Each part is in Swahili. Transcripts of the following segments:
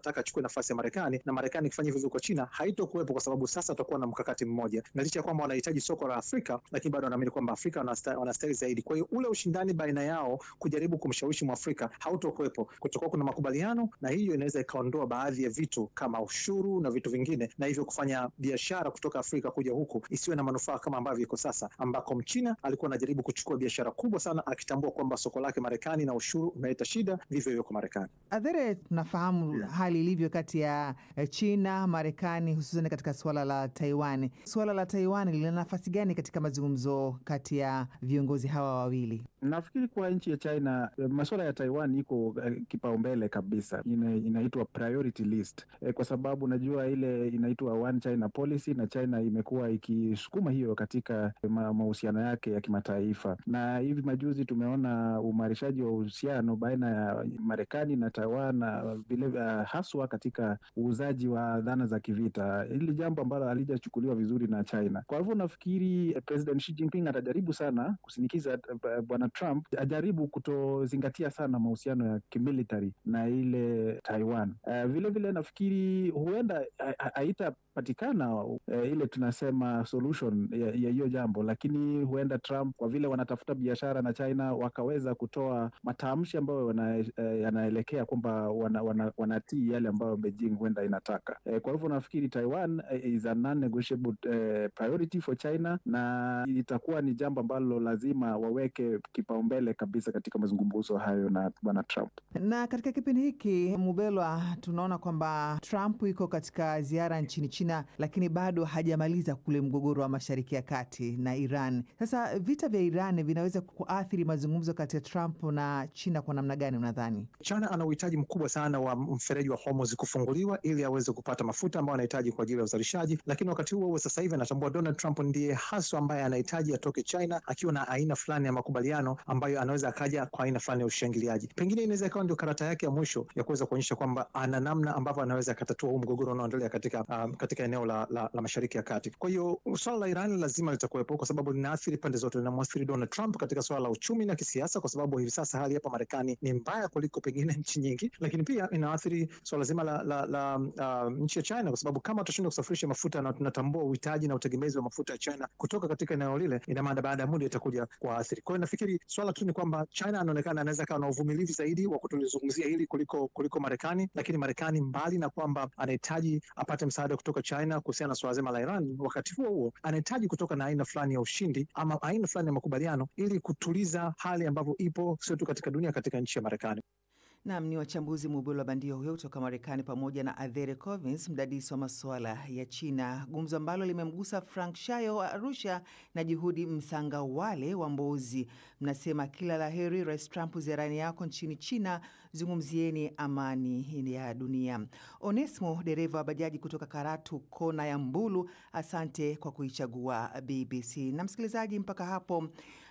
anataka achukue nafasi ya Marekani na Marekani ikifanya hivyo kwa China haitokuwepo, kwa sababu sasa watakuwa na mkakati mmoja, na licha ya kwamba wanahitaji soko la Afrika, lakini bado wanaamini kwamba Afrika wanastahili zaidi. Kwa hiyo ule ushindani baina yao kujaribu kumshawishi Mwafrika hautokuwepo, kutakuwa kuna makubaliano, na hiyo inaweza ikaondoa baadhi ya vitu kama ushuru na vitu vingine, na hivyo kufanya biashara kutoka Afrika kuja huku isiwe na manufaa kama ambavyo iko sasa, ambako Mchina alikuwa anajaribu kuchukua biashara kubwa sana, akitambua kwamba soko lake Marekani na ushuru umeleta shida, vivyo hivyo kwa Marekani. Adhere, tunafahamu yeah, hali ilivyo kati ya China, Marekani, hususan katika suala la Taiwan. Suala la Taiwan lina nafasi gani katika mazungumzo kati ya viongozi hawa wawili? Nafikiri kwa nchi ya China masuala ya Taiwan iko uh, kipaumbele kabisa, ina, inaitwa priority list e, kwa sababu najua ile inaitwa one China policy na China imekuwa ikisukuma hiyo katika mahusiano yake ya kimataifa, na hivi majuzi tumeona uimarishaji wa uhusiano baina ya Marekani na Taiwan na vile uh, haswa katika uuzaji wa dhana za kivita, hili jambo ambalo halijachukuliwa vizuri na China. Kwa hivyo nafikiri President Xi Jinping atajaribu sana kusinikiza uh, bwana Trump ajaribu kutozingatia sana mahusiano ya kimilitary na ile Taiwan. Uh, vile vile nafikiri huenda haitapatikana uh, ile tunasema solution ya hiyo jambo, lakini huenda Trump kwa vile wanatafuta biashara na China wakaweza kutoa matamshi ambayo yanaelekea uh, kwamba wana, wana, wanatii yale ambayo Beijing huenda inataka. Uh, kwa hivyo nafikiri Taiwan uh, is a non-negotiable uh, priority for China na itakuwa ni jambo ambalo lazima waweke kipaumbele kabisa katika mazungumzo hayo na bwana Trump. Na katika kipindi hiki Mubelwa, tunaona kwamba Trump iko katika ziara nchini China, lakini bado hajamaliza kule mgogoro wa Mashariki ya Kati na Iran. Sasa vita vya Iran vinaweza kuathiri mazungumzo kati ya Trump na China kwa namna gani unadhani? China ana uhitaji mkubwa sana wa mfereji wa Hormuz kufunguliwa ili aweze kupata mafuta ambayo anahitaji kwa ajili ya uzalishaji, lakini wakati huo huo sasa hivi anatambua Donald Trump ndiye haswa ambaye anahitaji atoke China akiwa na aina fulani ya makubaliano ambayo anaweza akaja kwa aina fulani ya ushangiliaji. Pengine inaweza ikawa ndio karata yake ya mwisho ya kuweza kuonyesha kwamba ana namna ambavyo anaweza akatatua huu mgogoro unaoendelea katika, um, katika eneo la, la, la Mashariki ya Kati. Kwa hiyo swala la Iran lazima litakuwepo kwa sababu linaathiri pande zote, linamwathiri Donald Trump katika swala la uchumi na kisiasa, kwa sababu hivi sasa hali hapa Marekani ni mbaya kuliko pengine nchi nyingi, lakini pia inaathiri swala zima la, la, la uh, nchi ya China, kwa sababu kama tutashindwa kusafirisha mafuta na tunatambua uhitaji na utegemezi wa mafuta ya China kutoka katika eneo lile, ina maana baada ya muda itakuja kuathiri. Kwa hiyo nafikiri swala tu ni kwamba China anaonekana anaweza kawa na uvumilivu zaidi wa kutulizungumzia hili kuliko kuliko Marekani, lakini Marekani mbali na kwamba anahitaji apate msaada kutoka China kuhusiana na swala zima la Iran, wakati huo huo anahitaji kutoka na aina fulani ya ushindi ama aina fulani ya makubaliano ili kutuliza hali ambavyo ipo sio tu katika dunia, katika nchi ya Marekani. Nam ni wachambuzi Mubelo wa bandio huyo kutoka Marekani pamoja na Adhere Covins, mdadisi wa masuala ya China, gumzo ambalo limemgusa Frank Shayo wa Arusha na Juhudi Msangawale wa Mbozi. Mnasema kila la heri Rais Trump ziarani yako nchini China, zungumzieni amani ya dunia. Onesmo dereva wa bajaji kutoka Karatu kona ya Mbulu, asante kwa kuichagua BBC. Na msikilizaji, mpaka hapo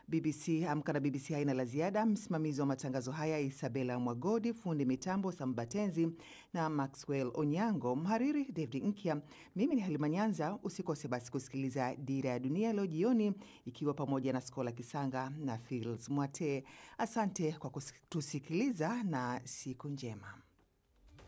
BBC Amka na BBC haina la ziada. Msimamizi wa matangazo haya Isabela Mwagodi, fundi mitambo Sambatenzi na Maxwell Onyango, mhariri David Nkya. Mimi ni Halima Nyanza. Usikose basi kusikiliza Dira ya Dunia leo jioni, ikiwa pamoja na Skola Kisanga na Fils Mwate. Asante kwa kutusikiliza na siku njema.